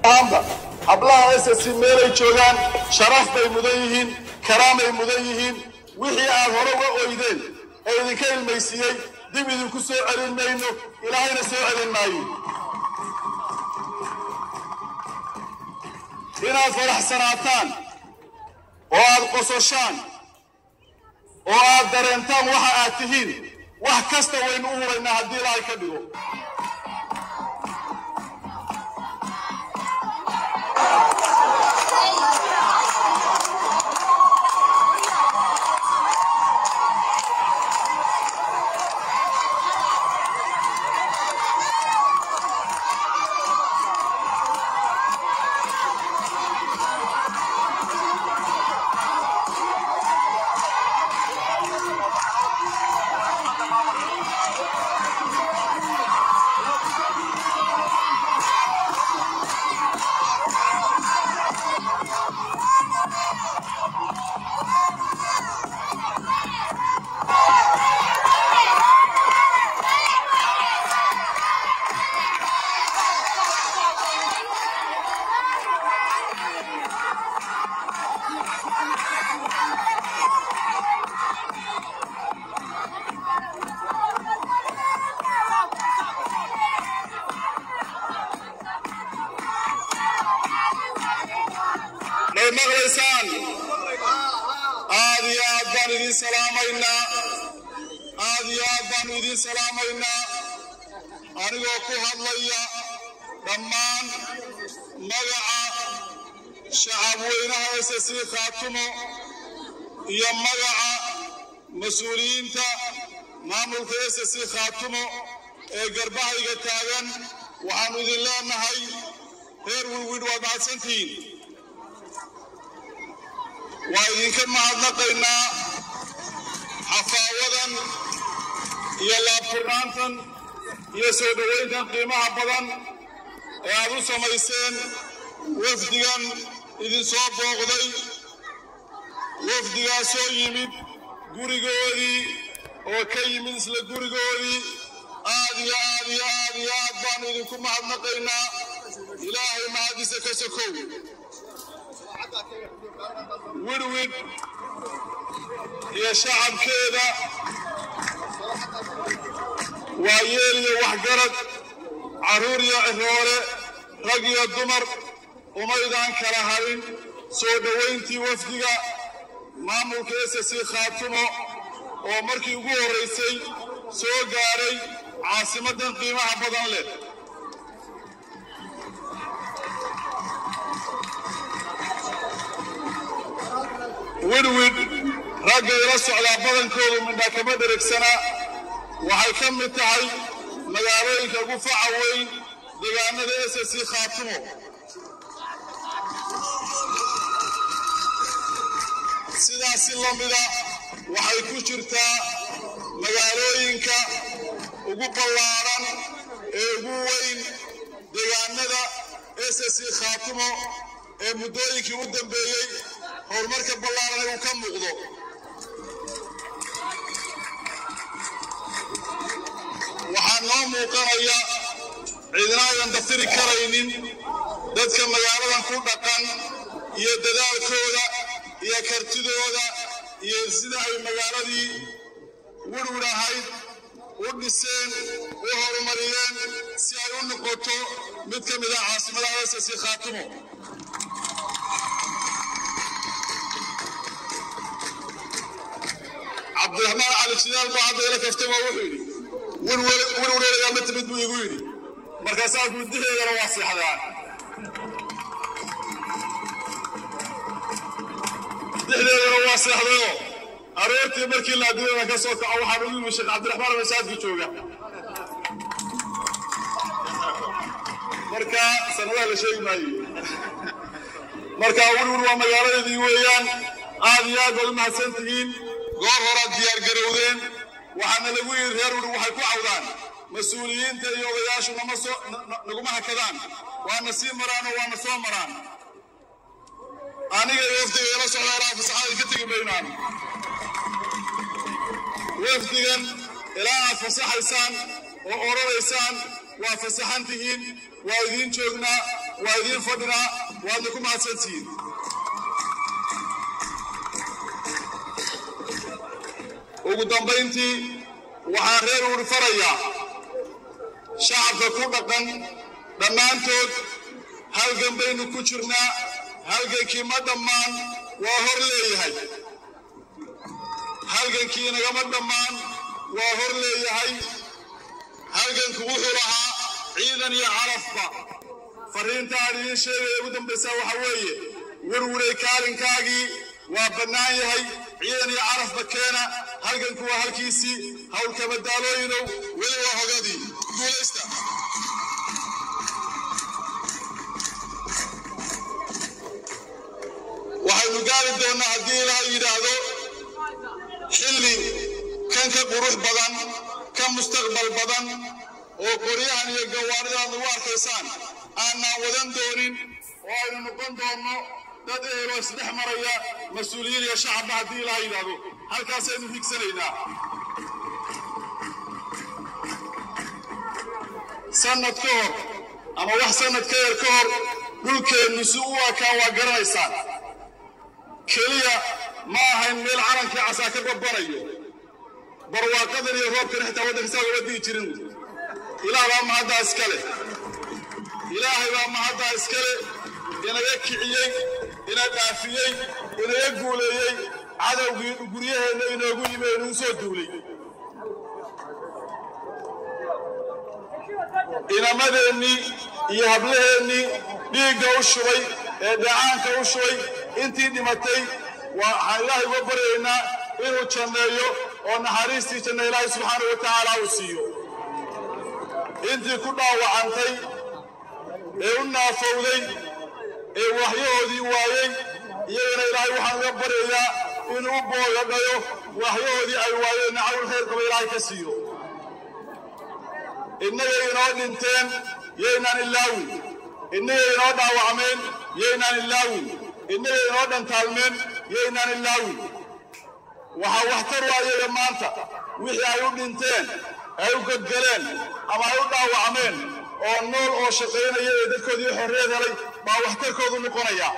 ahaanba hablaha ss meelay joogaan sharaf bay mudan yihiin karaamay mudan yihiin wixii aad hore uga oydeen ee idinka ilmaysiiyey dib idinku soo celin mayno ilaahayna soo celin maayo inaad faraxsanaataan oo aad qososhaan oo aad dareentaan waxa aad tihiin wax kasta waynu u huraynaa haddii ilaahay ka dhigo may maqlaysaan aad iyo aad baan idiin salaamaynaa aad iyo aad baanu idiin salaamaynaa anigoo ku hadlaya dhammaan magaca shacab weynaha ss khaatumo iyo magaca mas-uuliyiinta maamulka ss khaatumo ee garbahayga taagan waxaannu idin leenahay reer wilwidh waad mahadsantihiin waa idinka mahadnaqaynaa xafaawadan iyo laabfurnaantan iyo soo dhowayntan qiimaha badan ee aad u samayseen wafdigan idinsoo booqday wafdigaasoo yimid gurigoodii oo ka yimid isla gurigoodii aad iyo aad iyo aad iyo aad baanu idinku mahadnaqaynaa ilaahay mahadisa ka sokow wirwid iyo shacabkeeda waa yeel iyo waxgarad carruur iyo ciroole rag iyo dumar umaydaan kala harin soo dhowayntii wafdiga maamulka ss khaatumo oo markii ugu horraysay soo gaadhay caasimaddan qiimaha badan leh widwid ragga ila socdaa badankoodu midhaa kama dheregsana waxay ka mid tahay magaalooyinka ugu faca weyn deegaanada ss khaatumo sidaasi la mida waxay ku jirtaa magaalooyinka ugu ballaaran ee ugu weyn deegaanada ss khaatumo ee muddooyinkii u dambeeyey horumarka ballaaran uu ka muuqdo waxaa noo muuqanaya cidina aydan daftiri karaynin dadka magaaladan ku dhaqan iyo dadaalkooda iyo kartidooda iyo sida ay magaaladii wirwir ahayd u dhiseen u horumariyeen si ay u noqoto mid ka mid ah caasimadaha ss khaatumo cabdiraxmaan cali shidaal baa hadda ila kaftay waa wuxuu yidhi wirwirwirwirayaa ma timid buu igu yidhi markaasaa gudaheedana waa seexdaan dixdeedana waa seexdayoo aroortii markii la adduunyada ka soo kaco waxaan ugu yimi sheekh cabdiraxmaan masaajidka jooga marka sanadaha la sheegi maayo marka wirwir waa magaaladeedii weeyaan aad iyo aad baad u mahadsan tihiin goor horaad diyaar garowdeen waxaana lagu yidhi reer wuri waxay ku cawdaan mas-uuliyiinta iyo odayaashu nama soo naguma hakadaan waana sii maraan oo waana soo maraan aniga iyo wafdiga ila socda ilaa fasaxada ka tegi maynaan wafdigan ilaa aad fasaxaysaan oo oranaysaan waa fasaxan tihiin waa idiin joognaa waa idiin fadhinaa waadna ku mahadsantihiin ugu dambayntii waxaan reer uuri farayaa shacabka ku dhaqan dhammaantood halgan baynu ku jirnaa halgankii ma dhammaan waa hor leeyahay halgankii nagama dhammaan waa hor leeyahay halganku wuxuu lahaa ciidan iyo carafba fariinta aan idiin sheegaya ugu dambaysaa waxa weeye werwuray kaalinkaagii waa bannaan yahay ciidan iyo carafba keena halganku waa halkiisii howlkabadaalooyinow weli waa hogadii guulaysta waxaynu gaari doonnaa haddii ilaah yidhaahdo xilli kan ka qurux badan ka mustaqbal badan oo qoryahan iyo gawaaridan lagu arkaysaan aanaan wadan doonin oo aynu noqon doonno dad eheloo isdhex maraya mas-uuliyiin iyo shacabba haddii ilaah yidhaahdo halkaasaynu higsanaynaa sanad ka hor ama wax sanad ka yar ka hor dhulkeennu si u ekaa waa garanaysaan keliya ma ahayn meel calankii casaa ka babbanayo barwaaqadan iyo roobkan xitaa waddankiisaa lama digi jirin ilaah baa mahaddaa iska leh ilaahay baa mahaddaa iska leh inaga kiciyey ina dhaafiyey inaga guuleeyey cadowgii guryaheenna inoogu yimi ee inuu soo duulay inamadeennii iyo hablaheennii dhiigga u shubay ee dhacaanka u shubay intii dhimatay waxaan ilaahay uga baryaynaa inuu janneeyo oo naxariistii janna ilaahay subxaanahu wa tacaala uu siiyo intii ku dhaawacantay ee u naafowday ee waxyahoodii waayey iyagana ilaahay waxaan uga baryayaa inuu u boogadhayo waxyahoodii ay waayeen nacawl khayr qaba ilaahay ka siiyo innagay inoo dhinteen yaynaan ilaawin innagay inoo dhaawacmeen yaynaan ilaawin innagay inoo dhantaalmeen yaynaan ilaawin waxaa waxtar u ayaga maanta wixii ay u dhinteen ay u godgaleen ama ay u dhaawacmeen oo nool oo shaqaynaya ee dadkoodii xorriyad helay baa waxtarkoodu noqonaya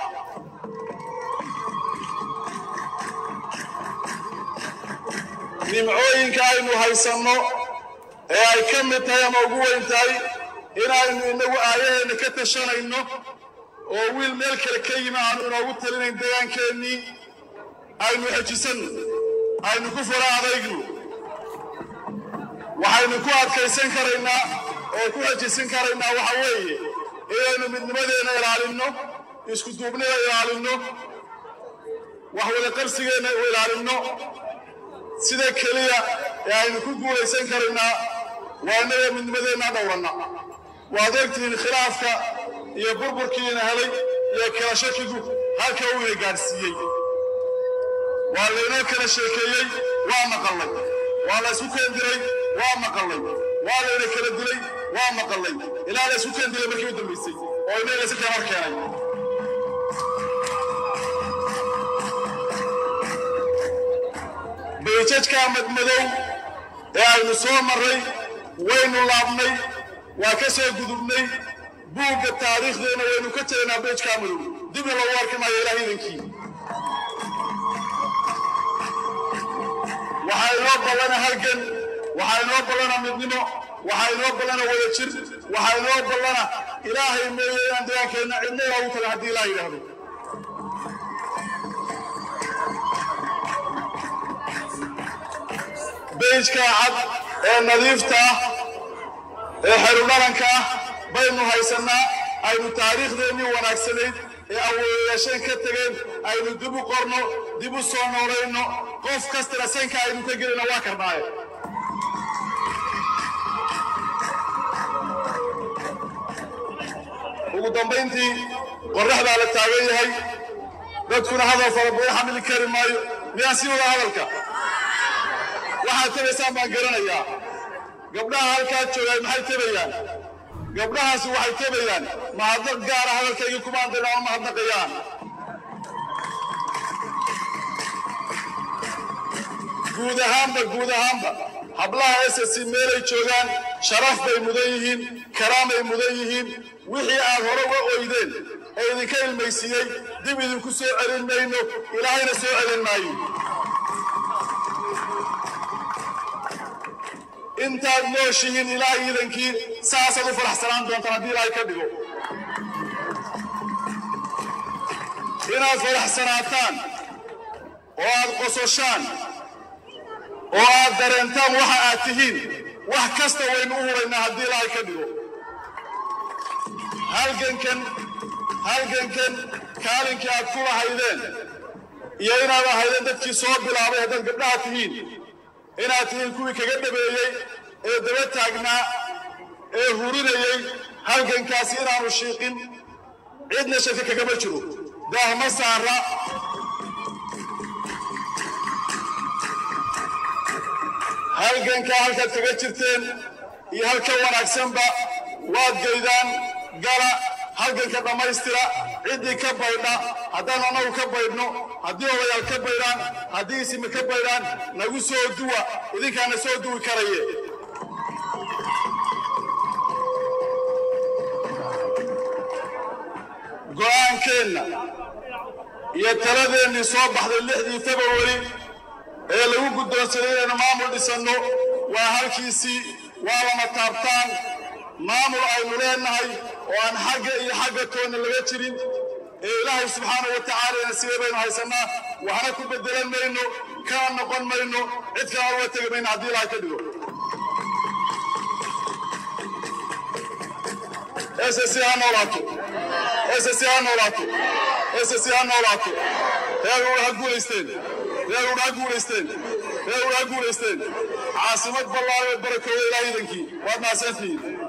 nimcooyinka aynu haysanno ee ay ka mid tahay ama ugu weyn tahay inaynu innagu aayaheenna ka tashanayno oo wiil meel kale ka yimi aanu inoogu talinayn deegaankeenii aynu xejisanno aynu ku fara adaygno waxaynu ku adkaysan karaynaa oo ku xejisan karaynaa waxa weeye inaynu midnimadeenna ilaalinno isku duubnida ilaalinno wax wada qarsigeenna u ilaalinno sida keliya ee aynu ku guulaysan karaynaa waa innaga midnimadeenna dhowranna waad ogtihiin khilaafka iyo burburkiina helay iyo kala shakigu halka uu ina gaadhsiiyey waa laynoo kala sheekeeyey waa maqallay waa la isku keendiray waa maqallay waa layna kala dilay waa maqallay ilaa la isku keendilay markii u dambaysay oo inaga si kala hor keenay bayjajka madmadow ee aynu soo marray waynu laabnay waa ka soo gudubnay buugga taariikhdeenna waynu ka tegaynaa bayjkaa madow dibna loogu arki maayo ilaah idankii waxaa inoo ballana halgan waxaa inoo ballana midnimo waxaa inoo ballana wada jir waxaa inoo ballana ilaahay mooye inaan dagaankeenna cidna inoogu taga haddii ilaah yidhaahdo beyjka cad ee nadiifta ah ee xerudharanka ah baynu haysannaa aynu taariikhdeennii wanaagsanayd ee awoodayaasheen ka tegeen aynu dib u qorno dib u soo noolayno qof kastana sanka aynu ka gelina waa karnaaye ugu dambayntii qorraxdaa la taagan yahay dadkuna hadal fara badan xamili kari maayo miyaan sii wada hadalka waxaad tabaysaan baan garanayaa gabdhaha halkaa joogaay maxay tabayaan gabdhahaasi waxay tabayaan mahadnaq gaara hadalkaygii kuma andayna ama mahadnaqayaan guud ahaanba guud ahaanba hablaha ss meelay joogaan sharaf bay mudan yihiin karaamay mudan yihiin wixii aad hore uga oydeen ee idinka ilmaysiiyey dib idinku soo celin mayno ilaahayna soo celin maayo intaad nooshihiin ilaahay iidankii saasaad u faraxsanaan doontaan haddii ilaahay ka dhigo inaad faraxsanaataan oo aad qososhaan oo aad dareentaan waxa aad tihiin wax kasta waynu u huraynaa haddii ilaahay ka dhigo halgankan halgankan kaalinkii aad ku lahaydeen iyo inaad ahaydeen dadkii soo bilaabay haddaad gabdhaha tihiin inaad tihiin kuwii kaga dhabeeyey ee daba taagnaa ee hurinayey halgankaasi inaanu shiiqin cidna shaki kagama jiro daahma saara halgankaa halkaad kaga jirteen iyo halka wanaagsanba waad gaydaan gala halganka dhammaystira ciddii ka baydha haddaan annagu ka baydhno haddii odayaal ka baydhaan haddii isimi ka baydhaan nagu soo duwa idinkaana soo duwi karaye go'aankeenna iyo taladeennii soo baxday lixdii februari ee lagu guddoonsaday inaynu maamul dhisanno waa halkiisii waa lama taabtaan maamul aynu leennahay oo aan xagga iyo xagga toonna laga jirin ee ilaahay subxaanahu wa tacaalana sidee baynu haysannaa waxna ku beddelan mayno kana noqon mayno cid kalena uga tegi mayno haddii ilaahay ka dhigo ss ha noolaato ss ha noolaato ss ha noolaato reer ha guulaysteen reer udha ha guulaysteen reer udha ha guulaysteen caasimad ballaayo barakooda ilaah idankii waad mahadsantihiin